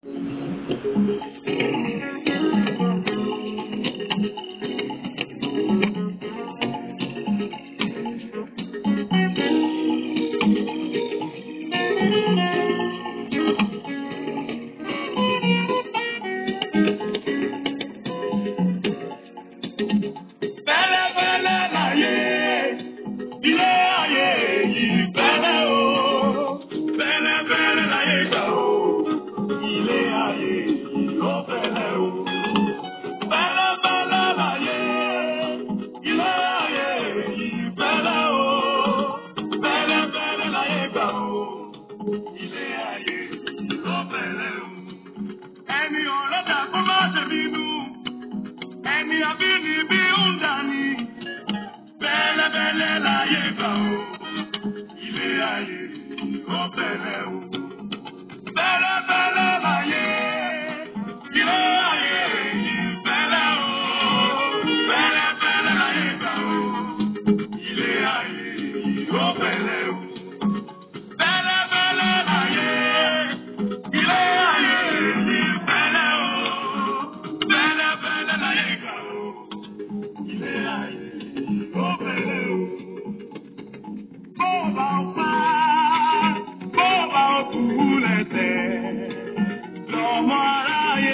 Fẹ́lẹ́fẹ́lẹ́ láyé, ilé ayé yìí fẹ́lẹ́ o. Fẹ́lẹ́fẹ́lẹ́ láyé gbà o, ilé ayé yìí ó fẹ́lẹ́ o. Fẹ́lẹ́fẹ́lẹ́ láyé, ilé ayé yìí fẹ́lẹ́ o. Fẹ́lẹ́fẹ́lẹ́ láyé gbà o, ilé ayé yìí ó fẹ́lẹ́ o. Ẹni ọ̀rẹ́dà kó má ṣe bínú ẹni abínibí ń dání bẹ́lẹ́bẹ́lẹ́ láyé gbà ó ilé ayé ó bẹ̀rẹ̀ o bẹ́lẹ́bẹ́lẹ́ láyé ilé ayé yìí bẹ̀rẹ̀ o bẹ́lẹ́bẹ́lẹ́ láyé gbà ó ilé ayé yìí ó bẹ̀rẹ̀ o bẹ́lẹ́bẹ́lẹ́ láyé ilé ayé yìí bẹ̀rẹ̀ o bẹ́lẹ́bẹ́lẹ́ láyé gbà ó ilé ayé yìí ó bẹ̀rẹ̀ o. Bó bá o pa, bó bá o kú lẹ́sẹ̀, lọ́mọ aráyé.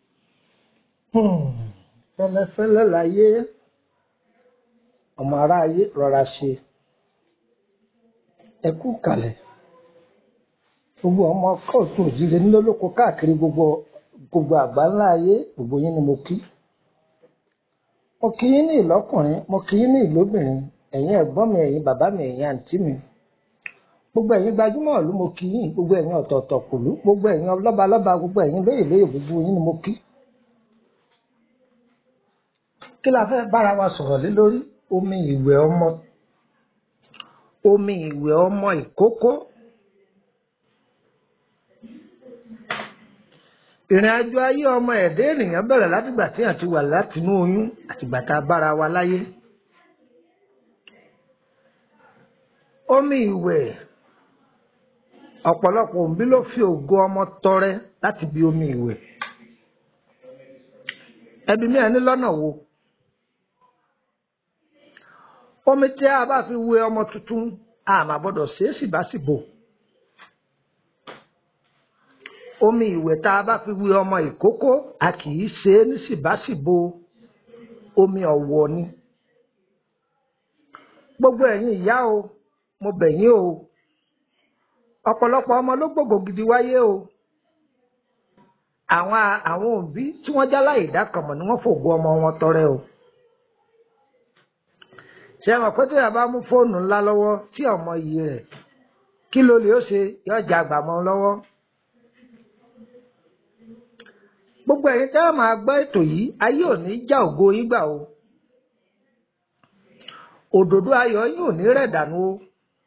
fẹ́lẹ́fẹ́lẹ́ láyé ọmọ aráyé rọra ṣe ẹ kú kalẹ̀ gbogbo ọmọ kóòtù òjìlé nílòlóko káàkiri gbogbo gbogbo àgbáńlá ayé gbogbo yín ni mo kí mo kí yín ní ìlọ́kùnrin mo kí yín ní ìlóbìnrin ẹ̀yin ẹ̀gbọ́n mi ẹ̀yin bàbá mi ẹ̀yin àǹtí mi gbogbo ẹ̀yin gbajúmọ̀ ìlú mo kí yín gbogbo ẹ̀yin ọ̀tọ̀ọ̀tọ̀ kùlú gbogbo ẹ̀yin lọ́balọ́ba gbogbo ẹ̀yin lóyè lóyè gbogbo yín ni mo kí kí la fẹ́ bára wa sọ̀rọ̀ lé lórí omi ìwẹ̀ ọmọ omi ìwẹ̀ ọmọ ìkókó ìrìn àjò ayé ọmọ ẹ̀dẹ́ ènìyàn bẹ̀rẹ̀ látìgbà tí àti wà látinú oyún àtìgbà tá a bára wa láyé omi ìwẹ̀ ọ̀pọ̀lọpọ̀ òǹbí ló fi ògo ọmọ tọrẹ láti bí omi ìwẹ̀ ẹbí mi ẹni lọ́nà wo omi tí a bá fi wẹ ọmọ tuntun a máa gbọ́dọ̀ ṣe é síbáṣìbò omi ìwẹ̀ tá a bá fi wẹ ọmọ ìkókó a kì í ṣe é ní síbáṣìbò omi ọ̀wọ̀ ni gbogbo ẹ̀yin ìyá o mo bẹ̀ yín o ọ̀pọ̀lọpọ̀ ọmọ ló gbògbò gidi wáyé o àwọn àwọn òbí tí wọ́n já láì dákànmọ̀ ni wọ́n fògo ọmọ wọn tọrẹ o ṣe mọ̀ pé tí a bá mú fóònù ńlá lọ́wọ́ tí ọmọ yìí rẹ̀ kí ló lè ó ṣe yóò já àgbà mọ́ lọ́wọ́ gbogbo ẹ̀yin tẹ́ ẹ máa gbọ́ ètò yìí ayé ò ní já ògo yín gbà o òdòdó ayọ̀ yín ò ní rẹ̀ dànù o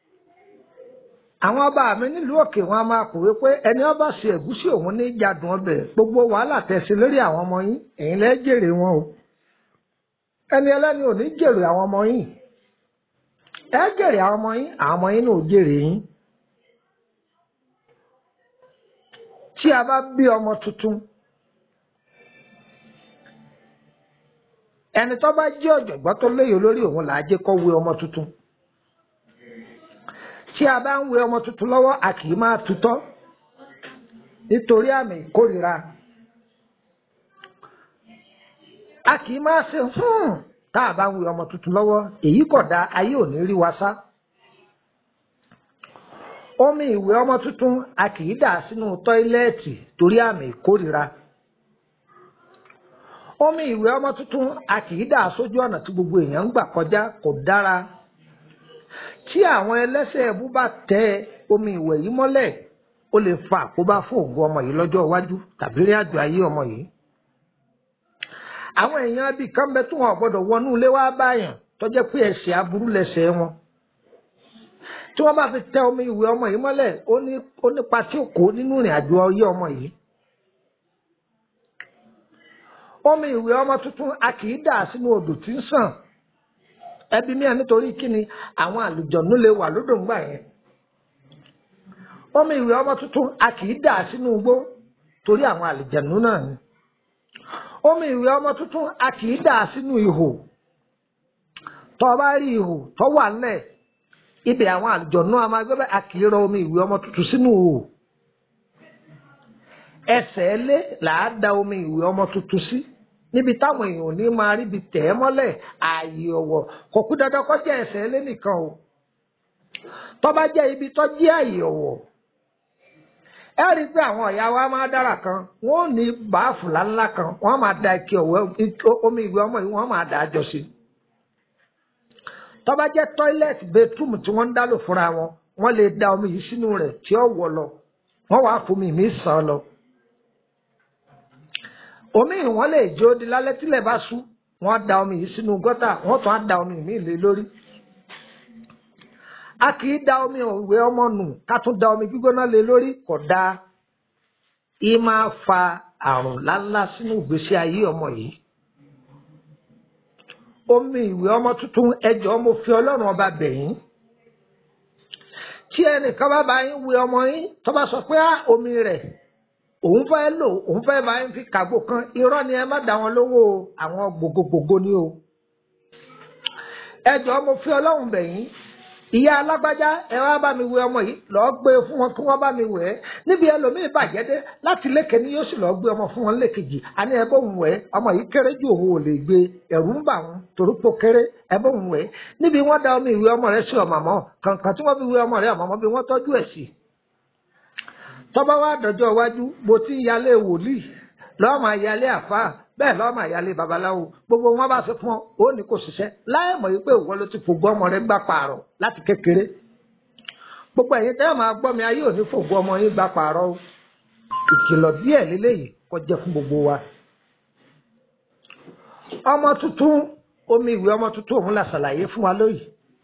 àwọn ọba mi nílùú òkè wọn a máa kọ̀wé pé ẹni ọba ṣe ẹ̀gúsí òun ní jadùn ọbẹ̀ gbogbo wàhálà tẹ̀sí lórí àwọn ọmọ yín ẹ̀yin lẹ́ jèrè wọn o ẹni ẹlẹ́ni ò ní jèrè àwọn ọmọ yín ẹ jèrè àwọn ọmọ yín àwọn ọmọ yín náà ò jèrè yín tí a bá bí ọmọ tuntun ẹni tó bá jẹ́ ọ̀jọ̀gbọ́n tó lóye lórí òun là á jẹ́ kó wé ọmọ tuntun tí a bá ń wé ọmọ tuntun lọ́wọ́ a kì í máa tutọ́ nítorí àmì ìkórìíra a kì í máa ṣe hùn tá a bá ń wé ọmọ tuntun lọ́wọ́ èyí kò dáa ayé ò ní rí wa sá omi ìwé ọmọ tuntun a kì í dà sínú tọ́ílẹ̀ẹ̀tì torí àmì ìkórìíra omi ìwé ọmọ tuntun a kì í dà sójú ọ̀nà tí gbogbo èèyàn ń gbà kọjá kò dára tí àwọn ẹlẹ́sẹ̀ ẹbú bá tẹ omi ìwẹ̀ yìí mọ́lẹ̀ ó lè fa àkóbá fún ògo ọmọ yìí lọ́jọ́ iwájú tàbí rí àjò ayé ọmọ yìí. àwọn èèyàn bíi kan bẹ tó wọn gbọ́dọ̀ wọnú ilé wá báyàn tó jẹ́ pé ẹ̀ṣẹ̀ aburú lẹ́ṣẹ̀ wọn. tí wọ́n bá fi tẹ omi ìwẹ̀ ọmọ yìí mọ́lẹ̀ ó nípa tí ó kó nínú ìrìn àjò ayé ọmọ yìí. omi ìwẹ̀ ọmọ tuntun a kì í dà sínú odò tí ń sàn ẹbí mi à nítorí kíni àwọn àlùjọ̀nú lè wà lódò ńgbà yẹn omi ìwé ọmọ tuntun a kì í dà sínú igbó torí àwọn àlìjẹ̀nú náà ni omi ìwé ọmọ tuntun a kì í dà sínú ihò tó o bá rí ihò tó wà nílẹ̀ ibẹ̀ àwọn àlìjẹ̀nú a máa gbé bẹ́ẹ̀ a kì í rọ omi ìwé ọmọ tuntun sínú ihò ẹsẹ̀ lé làá da omi ìwé ọmọ tuntun sí níbi táwọn èèyàn ò ní máa ríbi tẹ̀ ẹ́ mọ́lẹ̀ ààyè ọ̀wọ̀ kò kú dandan kó jẹ́ ẹsẹ̀ lé nìkan o tó bá jẹ́ ibi tó jẹ́ ààyè ọ̀wọ̀ ẹ rí i pé àwọn ọ̀yà wa máa dára kan wọ́n ò ní báàfù ńláńlá kan wọ́n máa da ike ọ̀wẹ́ omi ìwé ọmọ yìí wọ́n máa dà á jọ sí tó bá jẹ́ tọ́ílẹ̀tì bẹ́túmù tí wọ́n ń dá lò fúnra wọn wọ́n lè da omi yìí sínú rẹ̀ tí ó wọ̀ lọ wọ́n wàá fomi mi sàn lọ omi ìwọ́n lè jó di lálẹ́ tílẹ̀ bá sú wọ́n da omi yìí sínú gọ́tà wọ́n tún á da omi mi lé lórí. a kì í da omi òwe ọmọ nù ká tún da omi gbígbóná lé lórí kò dáa. í máa fa àrùn láńlá sínú ìgbésí ayé ọmọ yìí. omi ìwé ọmọ tuntun ẹjọ́ mo fi ọlọ́run ọba bẹ̀yìn. tí ẹnìkan bá bá yín wé ọmọ yín tó bá sọ pé omi rẹ̀ òun fẹ́ lò òun fẹ́ bá ń fi kàgbó kan irọ́ ni ẹ má dá wọn lówó àwọn gbogbogbò ni o. ẹ jọ̀ọ́ mo fi ọlọ́run bẹ̀ yín ìyá alágbájá ẹ wá bá mi wẹ ọmọ yìí lọ́ọ́ gbé fún wọn kí wọ́n bá mi wẹ̀ ẹ́ níbi ẹlòmíì bàjẹ́ dé láti lékè ní yóò sì lọ́ọ́ gbé ọmọ fún wọn lékejì àní ẹ bóun wẹ̀ ọmọ yìí kéré ju òun ò lè gbé ẹ̀rù ń bà wọn torí pò kéré ẹ bóun wẹ̀ níbi wọ́n da omi ìwé ọmọ rẹ sí ọmọ àmọ́ kàǹkàn tí wọ́n fi wẹ ọmọ rẹ ọmọ bí wọ́n tọ́jú ẹ̀ sí tọ́ba wá dọjọ́ iwájú mo ti ń yálé wòlíì lọ́ọ́ máa yálé àfáà bẹ́ẹ̀ lọ́ọ́ máa yálé babaláwo gbogbo wọn bá ṣe fún ọ ó ní kò ṣiṣẹ́ láì mọ̀ wípé ìwọ ló ti fògbó ọmọ rẹ gbà pààrọ̀ láti kékeré gbogbo ẹ̀yin tẹ́ máa gbọ́ mi ayé òní fògbó ọmọ yín gbà pààrọ̀ o ìkìlọ̀ díẹ̀ lélẹ́yìí kó jẹ́ fún gbogbo wa. ọmọ tuntun omi ìwé ọmọ tuntun òun la ṣàlàyé fún wa lóyìí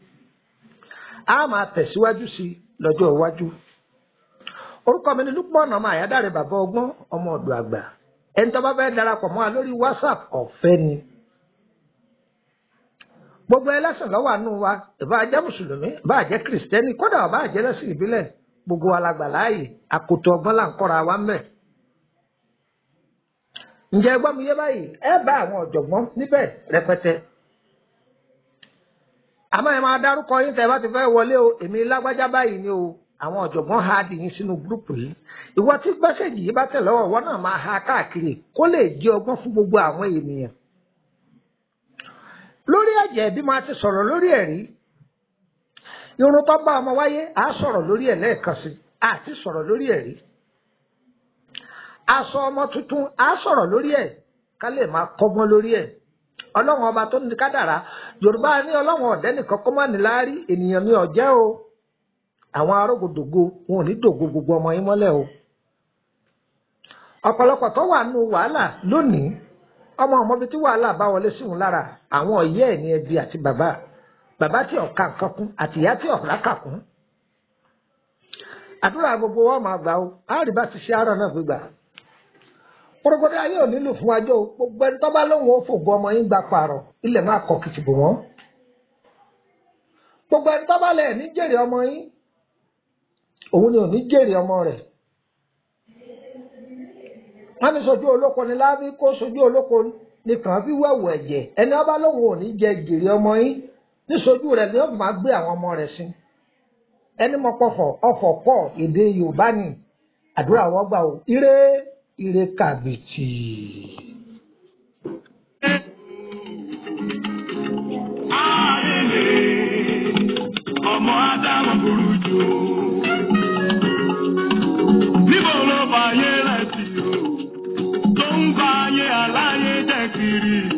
a máa tẹ̀síwájú sí lọ́jọ́ iwájú orúkọ mi ni Lukman ọmọ àyádáre bàbá ọgbọ́n ọmọ ọ̀dọ̀ àgbà ẹni tó bá fẹ́ darapọ̀ mọ́ wa lórí WhatsApp ọ̀fẹ́ ni gbogbo ẹlẹ́sìn lọ́wọ́ àánú wa ìbá jẹ́ mùsùlùmí ìbá jẹ́ kìrìsìtẹ́nì kódà ọba jẹ́ lẹ́sìn ìbílẹ̀ gbogbo wa la gbà láàyè àkótó ọgbọ́n là ń kọ́ra wa mẹ́. ǹjẹ́ ẹ gbọ́ mi yé báyìí ẹ bá àwọn ọ̀jọ̀gbọ́n níbẹ̀ rẹpẹtẹ. àmọ́ ẹ máa dárúkọ yín tẹ́ bá ti fẹ́ wọlé o èmi lágbájá báyìí ni o àwọn ọ̀jọ̀gbọ́n ha dì yín sínú gúrúùpù yìí ìwọ tí gbẹ́sẹ̀jì yìí bá tẹ̀ lọ́wọ́ ìwọ náà máa ha káàkiri kó lè jẹ́ ọgbọ́n fún gbogbo àwọn ènìyàn. lórí ẹ̀jẹ̀ bí máa ti sọ̀rọ̀ lórí ẹ̀rí irun tó bá ọmọ wáyé á sọ̀rọ̀ lórí ẹ̀ lẹ́ẹ̀kan sí àti sọ̀rọ̀ lórí ẹ̀rí. aṣọ ọmọ tuntun á sọ̀rọ̀ lórí ẹ̀ ká lè máa kọ́gbọ́n lórí ẹ̀ ọlọ́run ọba tó ní kádàrá yorùbá ní ọlọ́run ọ̀dẹ́ nìkan kọ́ máa níláárí ènìyàn ní ọ̀jẹ́ o àwọn arógòdògo wọn ò ní dògo gbogbo ọmọ yín mọ́lẹ̀ o ọ̀pọ̀lọpọ̀ tó wà nù wàhálà lónìí ọmọ ọmọbi tí wàhálà bá wọlé sí òun lára àwọn ọ̀yẹ́ ẹ̀ ní ẹbí àti bàbá bàbá tí ọ̀ka nǹkan kún àti ìyá tí ọ̀rá kà kún àdúrà gbogbo wa máa gbà o àárí bá ti ṣe àárọ̀ náà gbégbà kórókótó ayé ò nílò fún ajó gbogbo ẹni tó bá lóun ó fògbó ọmọ yín gba pààrọ̀ ilẹ̀ máa kọ kìtìbò wọn gbogbo ẹni tó bá lẹ̀ ní jèrè ọmọ yín òun ni ò ní jèrè ọmọ rẹ̀ wọ́n ní sojú olóko ni lábí kó sojú olóko nìkan fi wẹ̀wù ẹ̀jẹ̀ ẹni ọba lóun ò ní jẹ jèrè ọmọ yín ní sojú rẹ̀ ni ó máa gbé àwọn ọmọ rẹ̀ sí ẹni mọ pọfọ ọfọ pọ èdè Yorùbá ni àdúrà wọn gbà ó ire ire kàbìtì. ọmọ ádámù burú jù níbo ló fàyè rẹ̀ sí o tó ń bá ayé aláyé jẹ́ kiri.